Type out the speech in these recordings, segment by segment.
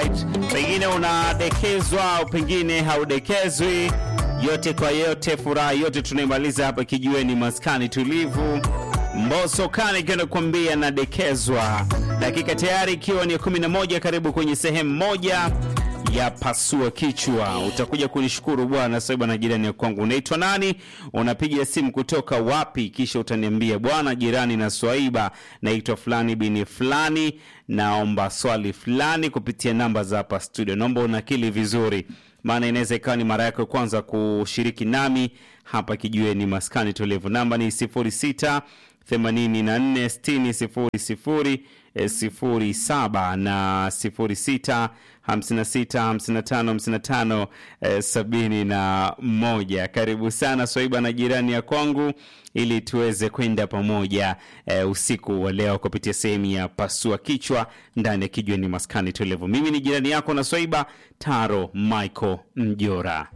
Alright, pengine unadekezwa au pengine haudekezwi. Yote kwa yote, furaha yote tunaimaliza hapa kijiweni, maskani tulivu. Mbosso Khan ikienda kuambia nadekezwa, dakika tayari ikiwa ni 11. Karibu kwenye sehemu moja ya pasua kichwa. Utakuja kunishukuru bwana Saiba na jirani ya kwangu. Unaitwa nani? Unapiga simu kutoka wapi? Kisha utaniambia bwana jirani na Swaiba, naitwa fulani bini fulani, naomba swali fulani kupitia namba za hapa studio. Naomba unakili vizuri, maana inaweza ikawa ni mara yako ya kwanza kushiriki nami hapa kijiweni maskani tulivu. Namba ni 06 84 60 00 07 na 06 56 55 55 eh, sabini na moja. Karibu sana Swaiba na jirani ya kwangu, ili tuweze kwenda pamoja eh, usiku wa leo kupitia sehemu ya pasua kichwa ndani ya kijiweni maskani tulivu. Mimi ni jirani yako na Swaiba Taro Michael Mjora.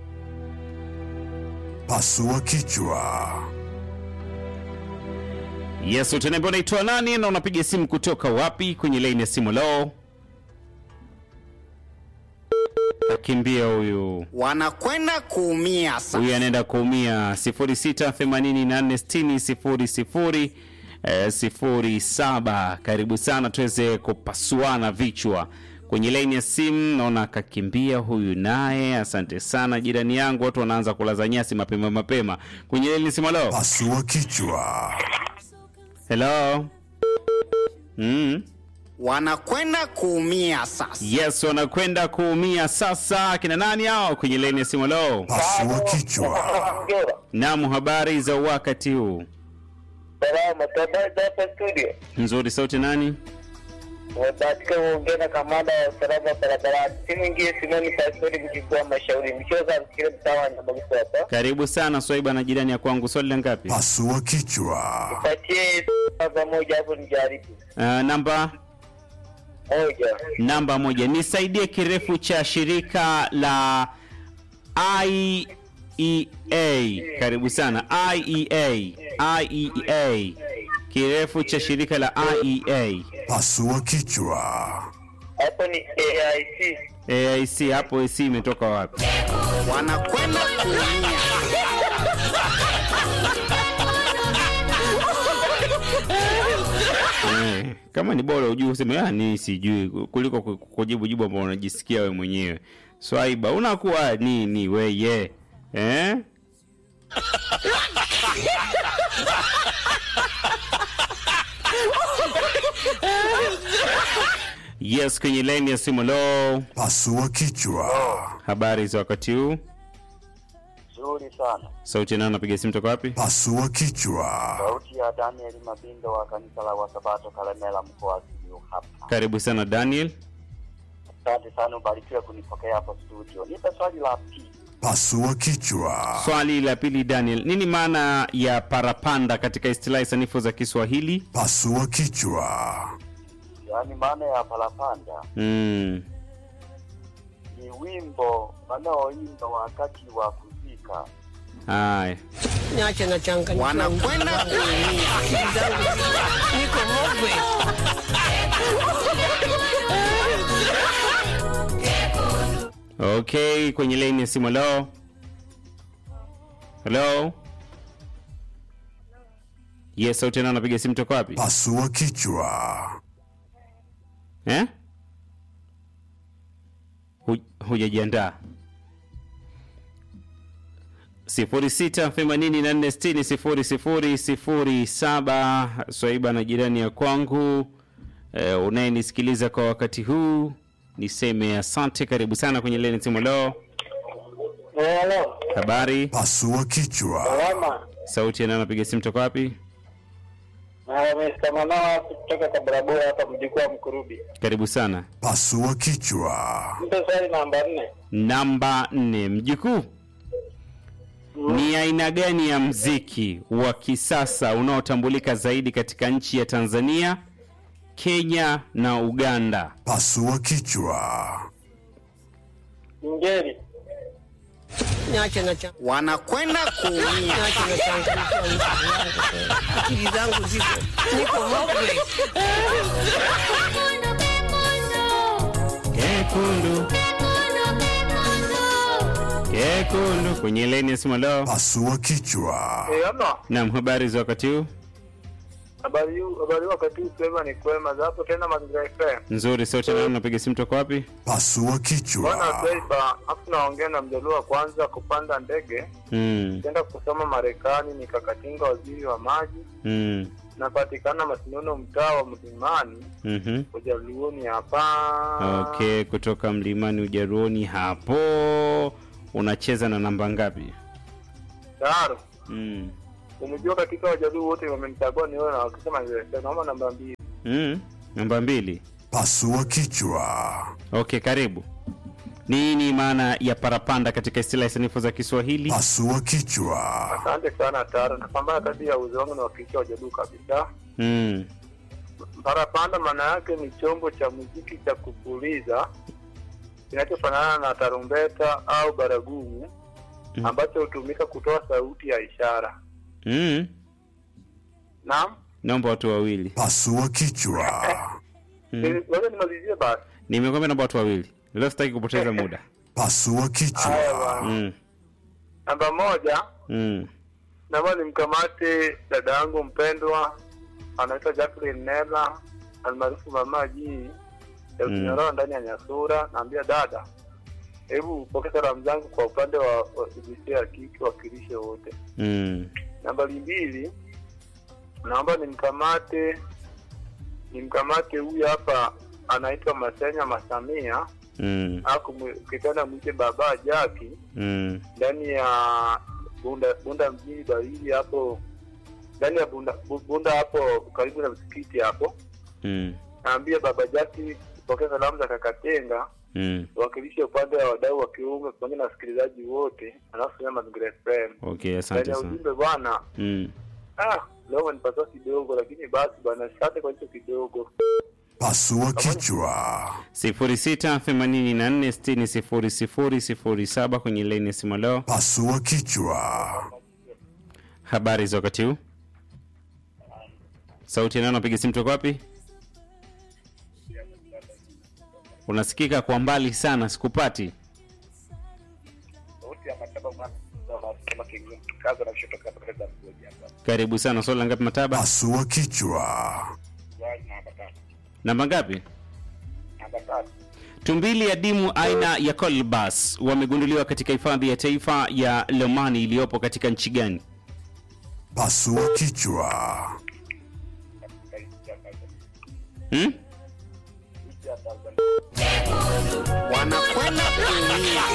Pasua kichwa. Yes, utaniambia unaitwa nani na unapiga simu kutoka wapi kwenye laini ya simu leo? Akimbia huyu wanakwenda kuumia sasa. huyu anaenda kuumia 06846000 eh, 07. Karibu sana tuweze kupasuana vichwa kwenye laini ya simu. Naona akakimbia huyu naye. Asante sana jirani yangu, watu wanaanza kulaza nyasi mapema mapema kwenye laini ya simu leo. Pasua kichwa. Hello. Mm. wanakwenda kuumia sasa. Yes, wanakwenda kuumia sasa. Kina nani hao kwenye laini ya simu leo? Pasua kichwa. Naam, habari za wakati huu? Salama, habari za hapa studio. Nzuri. Sauti nani? Umebahatika kuongea na kamanda wa usalama barabarani. Si mwingine Simoni Pastori mjukuu wa Mashauri. Mchoza msikile mtaa wa Nyamagusu hapa. Karibu sana Swaiba na jirani ya kwangu. Swali la ngapi? Pasua kichwa. Patie namba moja hapo nijaribu. Uh, namba Moja. namba moja. Nisaidie kirefu cha shirika la IEA. Karibu sana IEA. IEA. Kirefu cha shirika la IEA. Pasua kichwa. Hapo ni AIC. AIC hapo AC imetoka wapi? Wanakwenda kuumia. Eh, kama ni bora ujue useme ah, ni sijui kuliko ku- kujibu jibu ambao unajisikia wewe mwenyewe. Swaiba unakuwa nini weye eh? Yes, kwenye line ya simu lo, Pasua kichwa. habari za wakati huu? Nzuri sana. Sauti nao napiga simu toka wapi? Pasua kichwa. Sauti ya Daniel Mabindo wa kanisa la Wasabato Kalemela mkoa wa Simiyu hapa. Karibu sana Daniel. Asante sana ubarikiwe kunipokea hapa studio. Nipe swali la pili. Pasua kichwa. Swali la pili Daniel, nini maana ya parapanda katika istilahi sanifu za Kiswahili? Pasua kichwa. Yaani maana ya parapanda Mm. ni wimbo wanaoimba wakati wa kuzika. Haya. Niache na changa Wanakwenda kuumia. akili zangu ziko- niko hopwe. Okay, kwenye line ya simu hello. Hello. Yes, sauti nao napiga simu toka wapi? Pasua kichwa. Eh? Hu- Hujajiandaa. sifuri sita themanini na nne sitini sifuri sifuri sifuri saba Swaiba na jirani ya kwangu e, unayenisikiliza kwa wakati huu niseme asante. Karibu sana kwenye leni simu leo. Hello. Habari, Pasua kichwa. Salama. sauti ya nani anapiga simu toka wapi? Na nimesema nao kutoka kwa barabara hapa mjukuu wa Mkurubi. Karibu sana. Pasua kichwa. Mpe swali namba nne. Namba nne, mjukuu, ni aina gani ya mziki wa kisasa unaotambulika zaidi katika nchi ya Tanzania, Kenya na Uganda? Pasua kichwa. Ngeli. Niache na changa Wanakwenda kuumia. niache na changa akili zangu ziko niko hopwe. kekundu kekundu kwenye leni ya simu leo Pasua kichwa. Ama nam habari za wakati huu habari huu- habari wakati huu sema ni kwema za hapo tena mazingira FM. nzuri sote na unapiga simu toka wapi Pasua Bwana kichwa. Beiba, afu naongea na mjaluo wa kwanza kupanda ndege mm. kwenda kusoma Marekani, nikakatinga waziri wa maji, Mm. napatikana Masinono, mtaa wa Mlimani, mhm. ujaluoni hapa. okay kutoka mlimani ujaruoni hapo unacheza na namba ngapi Tayari mm. umejua, katika wajaluo wote wamenichagua ni wewe, na wakisema niweke, naomba namba mbili. Mm. namba mbili Pasua kichwa. okay karibu nini maana ya parapanda katika istilahi sanifu za kiswahili Pasua kichwa. Asante sana Taro, napambana kati ya uwezo wangu na wakilisha wajaluo kabisa. mm. Parapanda maana yake ni chombo cha muziki cha kupuliza kinachofanana na tarumbeta au baragumu Mm. ambacho hutumika kutoa sauti ya ishara. Mm. Naam, naomba watu wawili Pasua kichwa. mm. ngoja nimalizie basi. nimekwambia naomba watu wawili leo sitaki kupoteza muda Pasua Haya kichwa. bwana. mm. Namba moja, Mm. naomba nimkamate dada yangu mpendwa anaitwa Jacqueline Nela almaarufu Mama G ya Mm. Kinyororo ndani ya Nyasura. Naambia dada, hebu pokea salamu zangu kwa upande wa wa jinsia ya kike, wakilishe wote. Mm. Nambari mbili, naomba nimkamate nimkamate huyu hapa anaitwa Masenya Masamia Mm. au ukipenda mwite baba Jaki Mm. ndani ya Bunda Bunda mjini Barili hapo ndani ya Bunda Bu- Bunda hapo karibu na msikiti hapo. Mm. Naambia baba Jaki pokea salamu za Kakatenga Mm. wakilishe upande wa wadau wa kiume pamoja na wasikilizaji wote, alafu sema Mazingira FM. okay Ndani asante ya sana ujumbe bwana mm. Ah, leo nipata kidogo lakini basi bwana, asante kwa hicho kidogo. Pasua kichwa. 0684600007 kwenye laini ya simu leo Pasua kichwa. habari za wakati huu sauti nano napiga simu toka wapi unasikika kwa mbali sana sikupati karibu sana swali la ngapi mataba Pasua kichwa. namba ngapi tumbili ya dimu aina ya colbas wamegunduliwa katika hifadhi ya taifa ya lomani iliyopo katika nchi gani Pasua kichwa. hmm? wanakwenda kuumia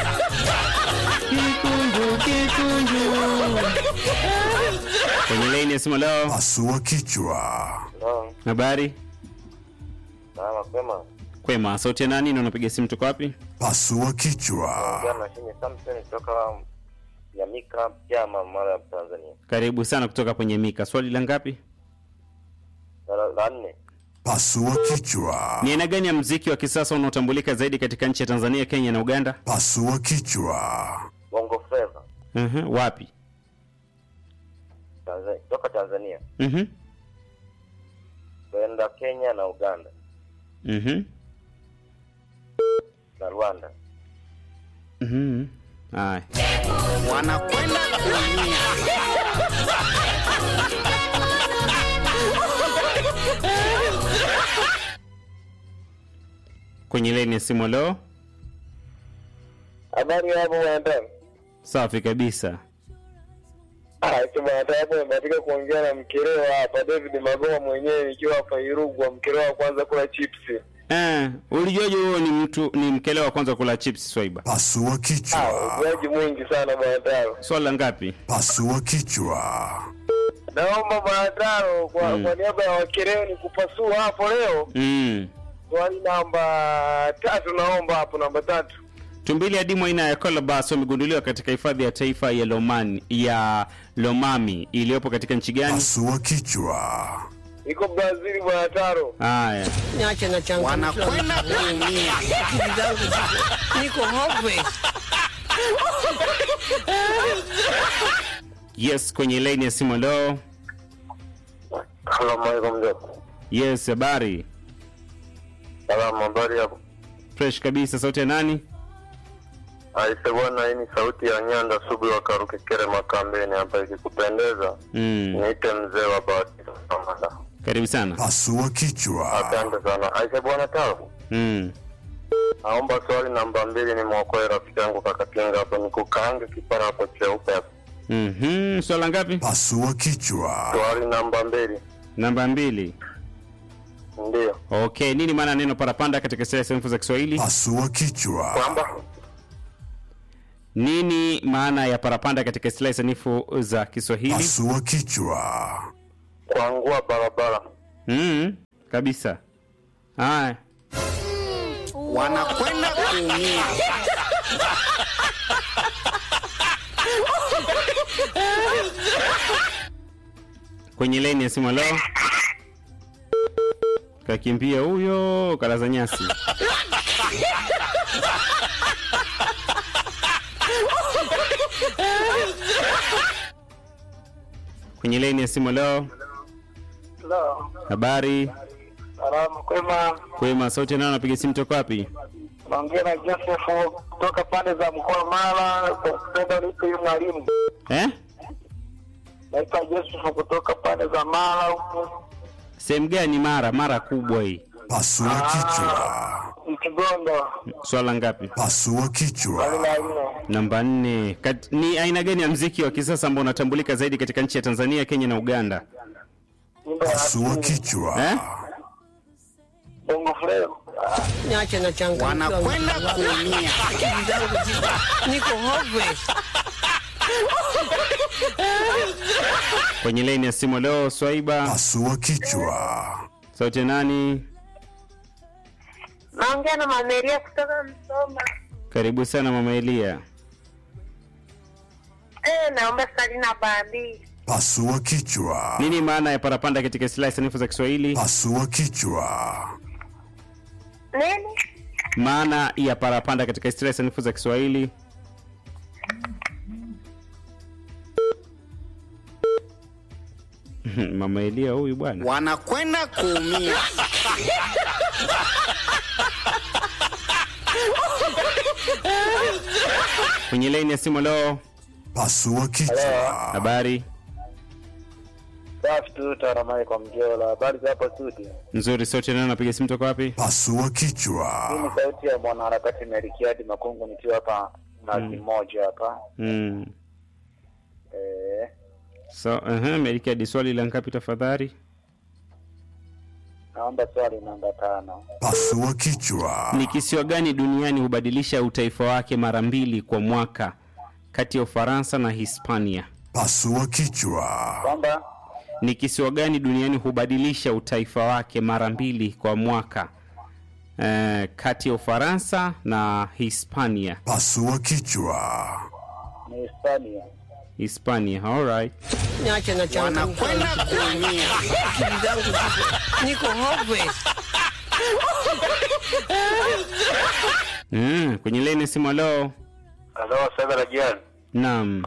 kwenye laini ya simu leo Pasua kichwa. habari mapema kwema sauti ya nani na unapiga simu toka wapi Pasua kichwa. jana shini Samson kutoka Nyamika Chama Mara ya Tanzania. karibu sana kutoka kwenye mika swali la ngapi La- La nne Pasua kichwa. ni aina gani ya mziki wa kisasa unaotambulika zaidi katika nchi ya tanzania kenya na uganda Pasua kichwa. Bongo Flava uh wapi Tanzania, kutoka Tanzania uh kwenda Kenya na Uganda na Rwanda. haya wanakwenda kuumia kwenye laini ya simu leo Habari hapo bwana. safi kabisa Ah, ito bwana hapo nimebahatika kuongea na mkerewa hapa David Magoma mwenyewe nikiwa hapa Irugwa, mkerewa wa kwanza kula chips. eh, ulijuaje huo ni mtu ni mkele wa kwanza kula chips swaiba Pasua Ah, kichwa. ujaji mwingi sana bwana Taro. swali la ngapi Pasua kichwa. Naomba bwana Taro kwa, Mm. kwa niaba ya wakerewa ni kupasua hapo leo. mm. Swali namba tatu naomba hapo namba tatu. tumbili adimu aina ya colobus wamegunduliwa katika hifadhi ya taifa ya lomani ya lomami iliyopo katika nchi gani Pasua kichwa. Iko Brazil bwana Taro. haya Niache na changamoto. wanakwenda kuumia Akili zangu ziko- niko hopeless. yes kwenye laini ya simu leo Salamu alaikum mzee. yes habari Salamu habari hapo. fresh kabisa sauti ya nani Aise bwana, hii ni sauti ya Nyanda Sugu wa Karukekere Makambeni hapa, ikikupendeza mm. niite mzee wa Bahatisa Samanda. karibu sana Pasua kichwa. Asante sana. Aise bwana, tabu mm. naomba swali namba mbili ni mwokoe rafiki yangu Kakatinga hapo, nikukaange kipara hapo cheupe hapo. mm-hmm. swala ngapi Pasua kichwa. Swali namba mbili namba mbili ndiyo okay nini maana ya neno parapanda katika sera sanifu za kiswahili Pasua kichwa. kwamba nini maana ya parapanda katika istilahi sanifu za kiswahili Pasua kichwa. kuangua barabara. mm. kabisa haya wanakwenda kuumia kwenye leni ya simu leo kakimbia huyo kalaza nyasi kwenye leni ya simu leo habari Salama kwema, kwema sauti nao napiga simu toka wapi naongea na Joseph kutoka pande za mkoa wa Mara. Kwa kupenda nipe huyu mwalimu, eh? naitwa Joseph kutoka pande za Mara huku sehemu gani mara mara kubwa hii Pasua kichwa. Mkigondo swala ngapi Pasua kichwa. aina nne. namba nne Kat, ni aina gani ya mziki wa kisasa ambao unatambulika zaidi katika nchi ya tanzania kenya na uganda Nyimbo ya Pasua asili, kichwa. eh? bongo flava. Niache na changamoto. wanakwenda kuumia Akili zangu ziko- niko hopeless. kwenye laini ya simu leo swaiba Pasua kichwa. sauti ya nani Naongea na Mameria kutoka Msoma. karibu sana mama elia Eh, naomba swali namba mbili. Pasua kichwa. nini maana ya parapanda katika istilahi sanifu za kiswahili Pasua kichwa. Nini? maana ya parapanda katika istilahi sanifu za kiswahili mama elia huyu bwana wanakwenda kuumia kwenye laini ya simu leo Pasua kichwa. habari Safi tu taramai kwa mjola. Habari za hapo studio? nzuri sauti nao napiga simu toka wapi Pasua Hii kichwa. ni sauti ya mwanaharakati Merikiadi Makungu nikiwa hapa nazi moja hapa. mm. Eh, so uh-huh, merikadi swali la ngapi tafadhali naomba swali namba tano. Pasua kichwa. ni kisiwa gani duniani hubadilisha utaifa wake mara mbili kwa mwaka kati ya ufaransa na hispania Pasua kichwa. Kwamba ni kisiwa gani duniani hubadilisha utaifa wake mara mbili kwa mwaka eh, kati ya ufaransa na hispania Pasua kichwa. ni Hispania. hispania alright Niache na changamoto. wanakwenda kuumia Akili zangu ziko- niko hopeless. mm, kwenye leni simu leo Halo, sasa la jiani, naam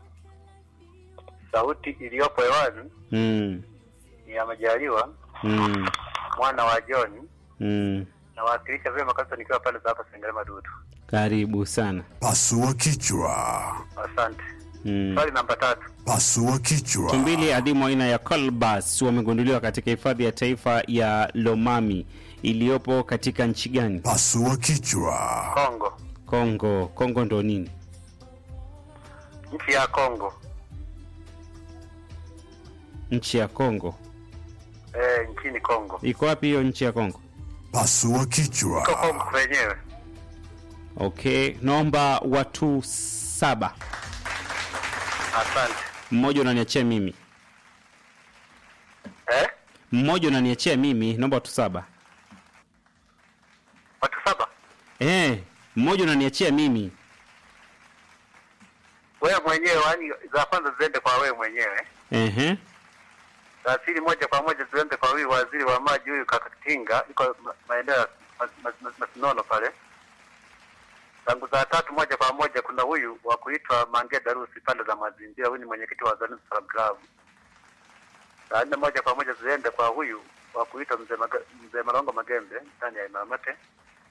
sauti iliyopo hewani mm, ni ya Majaliwa mm, mwana wa John, mm. nawakilisha vyema kabisa nikiwa pale za hapa Sengerema Dudu. karibu sana Pasua kichwa. Asante. mm. Swali namba tatu, Pasua kichwa. tumbili adimu aina ya colbus wamegunduliwa katika hifadhi ya taifa ya lomami iliyopo katika nchi gani Pasua kichwa. Kongo, kongo kongo ndo nini nchi ya Kongo. nchi ya kongo Eh, nchini Kongo. iko wapi hiyo nchi ya kongo Pasua Iko kichwa. Kongo kwenyewe. okay naomba watu saba Asante. mmoja unaniachia mimi Eh? mmoja unaniachia mimi naomba watu saba Watu saba. eh mmoja unaniachia mimi Wewe mwenyewe, yani za kwanza ziende kwa wewe mwenyewe. ehe Za pili moja kwa moja ziende kwa huyu waziri wa maji huyu Kakatinga, iko ma- maeneo ya Mas- Mas- Mas- Masinono pale. Tangu za tatu moja kwa moja kuna huyu wa kuitwa Mange Darusi pande za Mazingira, huyu ni mwenyekiti wa Zanzibar Salam Club. Za nne moja kwa moja ziende kwa huyu wa kuitwa mzee Maga- mzee Malongo Magembe ndani ya Imamate.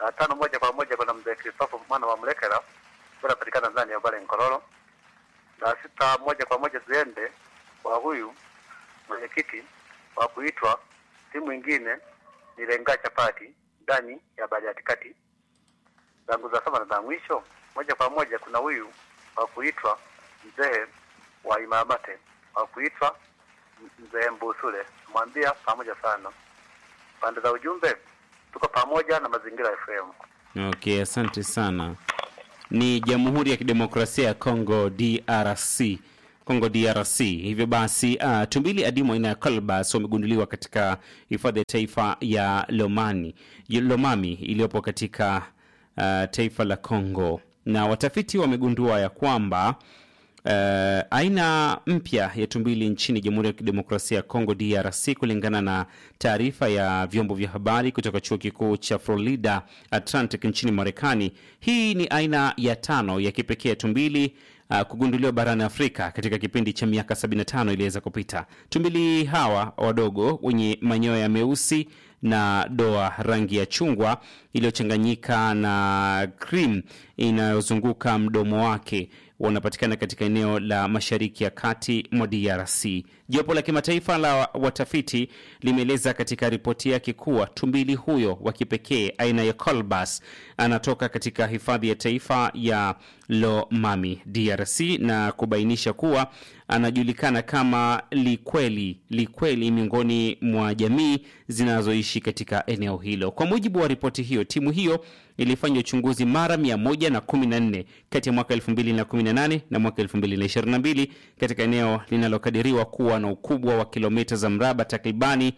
Saa tano moja kwa moja kuna mzee Christopher mwana wa Mlekela unapatikana ndani ya Bale Nkororo. Saa sita moja kwa moja ziende kwa huyu mwenyekiti wa kuitwa timu ingine ni Lenga Chapati ndani ya Bariadi kati. Zangu za saba na za mwisho moja kwa moja kuna huyu wa kuitwa mzee wa Imamate wa kuitwa mzee Mbusule, mwambia pamoja sana. Pande za ujumbe tuko pamoja na Mazingira FM. Okay, asante sana. Ni Jamhuri ya Kidemokrasia ya Kongo DRC. Kongo DRC. Hivyo basi, uh, tumbili adimu aina ya colbus wamegunduliwa katika hifadhi ya taifa ya Lomani, Lomami iliyopo katika uh, taifa la Kongo, na watafiti wamegundua ya kwamba Uh, aina mpya ya tumbili nchini Jamhuri ya Kidemokrasia ya Kongo DRC, kulingana na taarifa ya vyombo vya habari kutoka chuo kikuu cha Florida Atlantic nchini Marekani. Hii ni aina ya tano ya kipekee ya tumbili uh, kugunduliwa barani Afrika katika kipindi cha miaka 75 iliweza kupita. Tumbili hawa wadogo wenye manyoya meusi na doa rangi ya chungwa iliyochanganyika na cream inayozunguka mdomo wake wanapatikana katika eneo la mashariki ya kati mwa DRC. Jopo la kimataifa la watafiti limeeleza katika ripoti yake kuwa tumbili huyo wa kipekee aina ya colbus anatoka katika hifadhi ya taifa ya Lomami, DRC, na kubainisha kuwa anajulikana kama likweli likweli miongoni mwa jamii zinazoishi katika eneo hilo. Kwa mujibu wa ripoti hiyo, timu hiyo ilifanya uchunguzi mara 114 kati ya mwaka 2018 na mwaka 2022 katika eneo linalokadiriwa kuwa na ukubwa wa kilomita za mraba takribani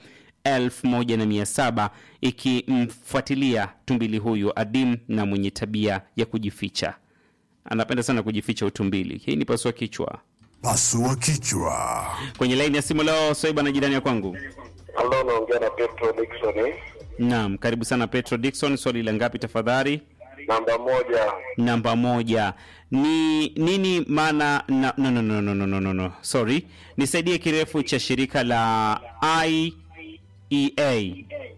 1700 ikimfuatilia tumbili huyu adimu na mwenye tabia ya kujificha. Anapenda sana kujificha utumbili. Hii ni pasua kichwa. Pasua kichwa. Kwenye laini ya simu leo Swaiba na jirani ya kwangu. Halo, naongea na Petro Dickson. Naam, karibu sana Petro Dickson. Swali la ngapi tafadhali? Namba moja, Namba moja ni nini maana na, no, no, no, no, no, no, no, no. Sorry, nisaidie kirefu cha shirika la IEA.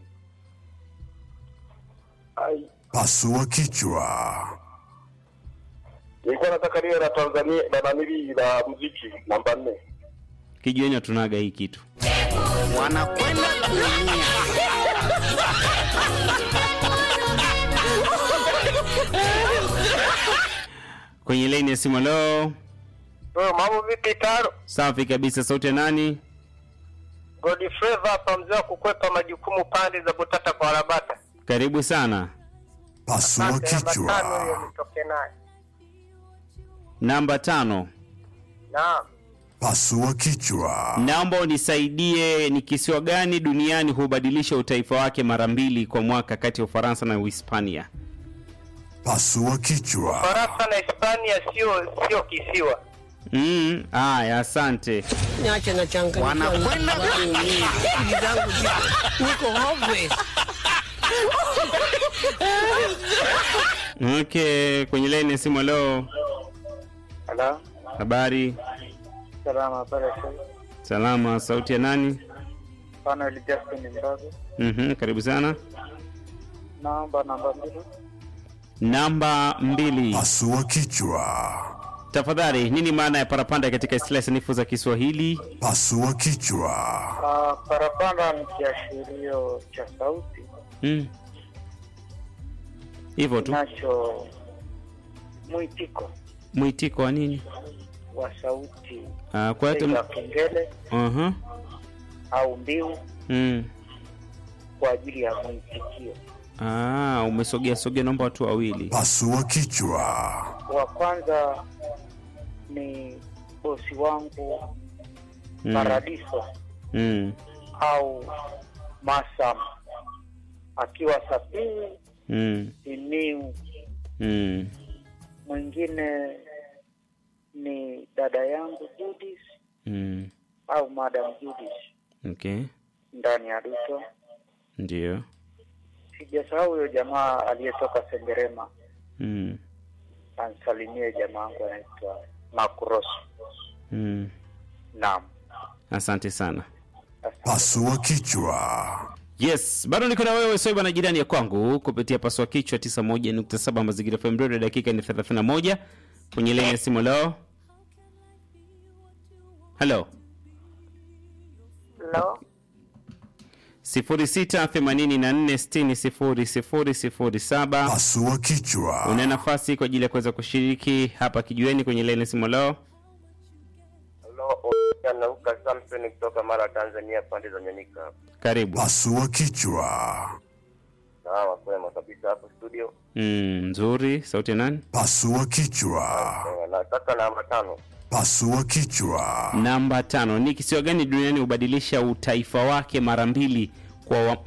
Pasua kichwa. nilikuwa nataka niwe na Tanzania na nanili la muziki namba nne. Kijueni hatunaga hii kitu. wanakwenda kuumia. Kwenye laini ya simu leo. Wewe mambo vipi taro? Safi kabisa, sauti ya nani? Godfrey hapa mzee wa kukwepa majukumu pande za Butata kwa Rabata. Karibu sana. Pasua Namba tano hiyo kichwa. nitoke naye. Namba tano, Naam. Pasua kichwa. naomba unisaidie ni kisiwa gani duniani hubadilisha utaifa wake mara mbili kwa mwaka kati ya Ufaransa na Uhispania? Pasua kichwa. Faransa na Hispania sio sio kisiwa. Mm, haya, asante. Niache na changamoto. Wanakwenda kuumia. Akili zangu ziko niko hopeless. Okay, kwenye laini ya simu leo. Hello. Habari? Salama habari sasa. Salama, sauti ya nani? Pana Justin Mbago. Mhm, karibu sana. Naomba namba mbili. Namba mbili. Pasua kichwa. Tafadhali, nini maana ya parapanda katika istilahi sanifu za Kiswahili? Pasua kichwa. Uh, parapanda ni kiashirio cha sauti Mm. Hivyo tu. nacho mwitiko Mwitiko wa nini? wa sauti Ah, kwa hiyo za tum- kengele Aha. au mbiu Mm. kwa ajili ya mwitikio. Ah, umesogea sogea, naomba watu wawili. Pasua kichwa. Wa kwanza ni bosi wangu Mm. Paradiso Mm. au Masam akiwa Sapini Mm. Simiu. Mm. Mwingine ni dada yangu Judith Mm. au Madam Judith Okay. ndani ya Duto. Ndio. Sijasahau huyo jamaa aliyetoka Sengerema, Mm. ansalimie jamaa wangu anaitwa Makros. Mm. Naam, Asante sana. asante. Pasua kichwa. Yes, bado niko na wewe Soiba na jirani ya kwangu kupitia paswa kichwa 91.7 Mazingira FM Radio. Dakika ni 31 kwenye laini ya simu leo. Hello. Lo, 0684600007 Pasua kichwa. una nafasi kwa ajili ya kuweza kushiriki hapa kijueni kwenye laini ya simu leo. Halo, nauka Samson kutoka Mara, Tanzania, pande za Nyanyika. Karibu. Pasua kichwa. Sawa, kwema kabisa hapo studio. Mm, nzuri. Sauti ya nani? Pasua kichwa. Eh, Nataka namba tano. Pasua kichwa. Namba tano. Ni kisiwa gani duniani hubadilisha utaifa wake mara mbili kwa wa,